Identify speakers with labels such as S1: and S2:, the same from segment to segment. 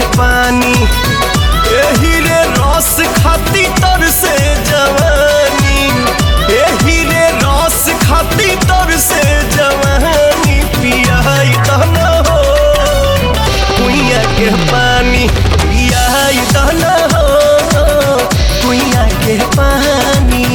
S1: पानी एही रे रस खाती तर से जवानी एही रे रस खाती तर से जवानी पियाई दहना हो कुइया के पानी पियाई दहना हो कुइया के पानी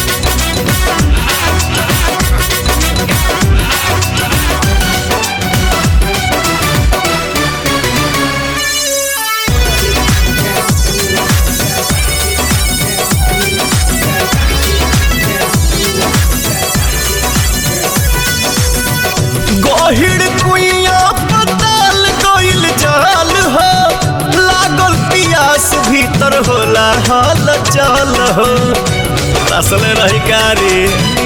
S1: गहिड़ कुइया पताल गइल जाल हो लागल पियास भीतर होला हाल चाल हो असल रही कारी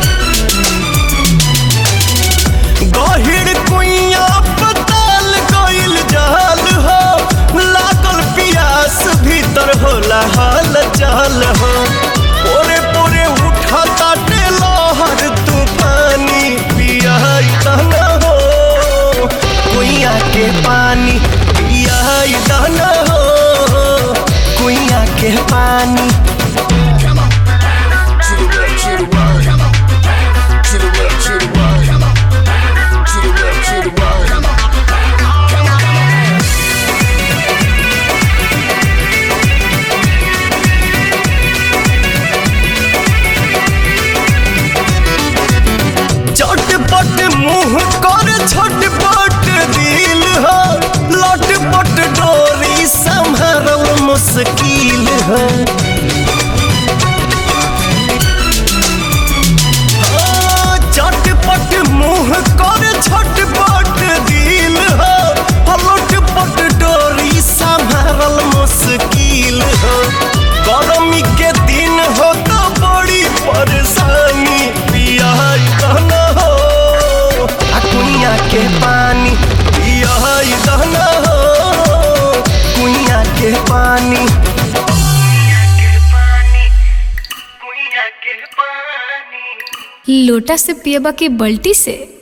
S1: गहिड़ कुइया पताल गइल जाल हो लागल पियास भीतर होला हाल चाल हो पोरे पोरे उठा ताटे लहर तूफानी पियाई दहना हो कुइया के पानी पियाई दहना हो कुइया के पानी
S2: To the left, to the right. To the left, to the right. To the left, to the right.
S1: चटपट मुंह कर छटपट दिल हो लटपट डोरी संभरल मुश्किल हो हाँ, चटपट मुंह कर छटपट दिल हो लटपट डोरी संभरल मुश्किल हो गर्मी के दिन हो तो बड़ी परेशानी पिया दहना हो आ कुइया के पानी पिया दहना हो कुइया के पानी
S3: लोटा से पियबा के बल्टी से